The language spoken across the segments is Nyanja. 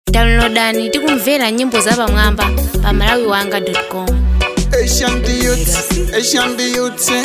downloadani tikumvera nyimbo zapamwamba pa malawiwanga.com Asian beauty, Asian beauty.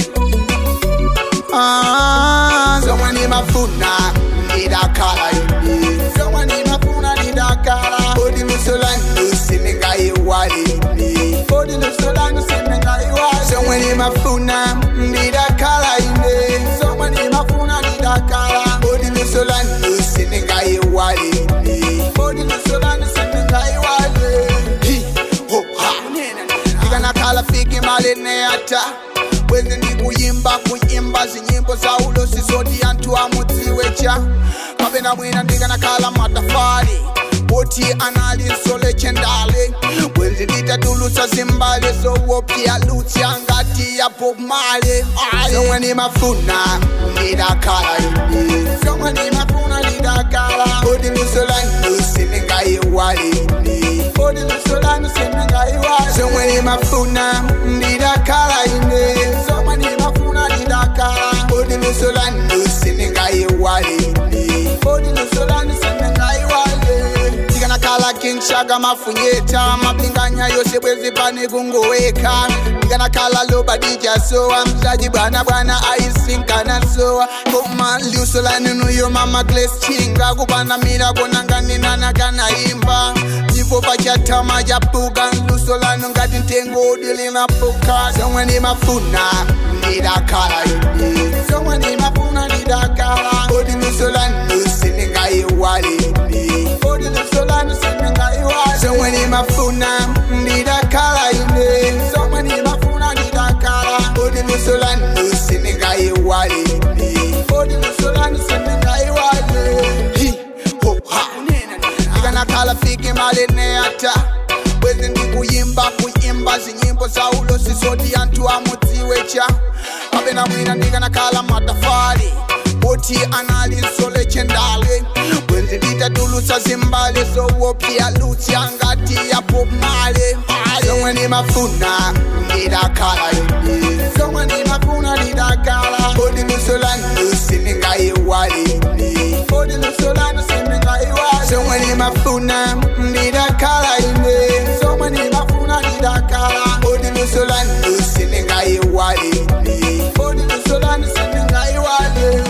Ah, someone in my phone now, need a color. Someone in my phone, I need a color. Body no so like no sinning guy wali. Body no so like no sinning guy wali. Someone in my phone now, need a color. Someone in my phone, I need a color. Body no so like no sinning guy wali. Body no so like no sinning guy wali. He, ho, ha. ndikanakhala fiki mali neyata bwezi ndikuyimba kuyimba zinyimbo zaulo sizoti anthu amudziwe cha kapena mwina ndikanakhala matafali boti anali nsolechendale bwezi nditatulutsa zimbali zowopya lutya ngati ya bob mali zomwe ndimafuna ndidakhala ine zomwe ndimafuna ndidakhala boti lusolanu sinengayiwali ine boti lusolanu sinengayiwali zomwe ndimafuna ndidakhala ine zomwe ndimafuna ndidakhala boti lusolanu sinengayiwali ine boti lusolanu sinengayiwali ndikanakhala kinshaka mafunyeta mapinganya yose bwezi pane kungoweka ndikanakhala loba dijasowa mzaji bwana bwana aisinkana sowa koma luso lanunuyo mama gles chinga kupanamira konanganinana kanaimba ivo pachatama chapuka luso lanu ngati mtengo udilimapuka zomwe ndimafuna ndidakhala ine zomwe ndimafuna ndidakhala kodi luso lanu sinengayiwali ine kodi luso lanu sinengayiwali zomwe ndimafuna ndidakhala ine zomwe ndimafuna ndidakhala kodi luso lanu sinengayiwali ine kodi luso lanu sinengayiwali hi ho ha ndikanakhala fiki mali neyata bwezi ndikuyimba kuyimba zinyimbo zaulo sizoti anthu amudziwe cha kapena mwina ndikanakhala matafali boti anali nsolechendale bwenzi nditatulutsa zimbali zowopya lutya ngati ya bob mali zomwe ndimafuna ndidakhala ine zomwe ndimafuna ndidakhala bodi lusolanu sinengayiwali ine bodi lusolanu sinengayiwali zomwe ndimafuna ndidakhala ine zomwe ndimafuna ndidakhala bodi lusolanu sinengayiwali ine bodi lusolanu sinengayiwali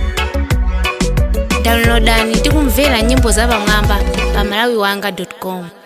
downloadani tikumvera nyimbo zapamwamba pa malawiwanga.com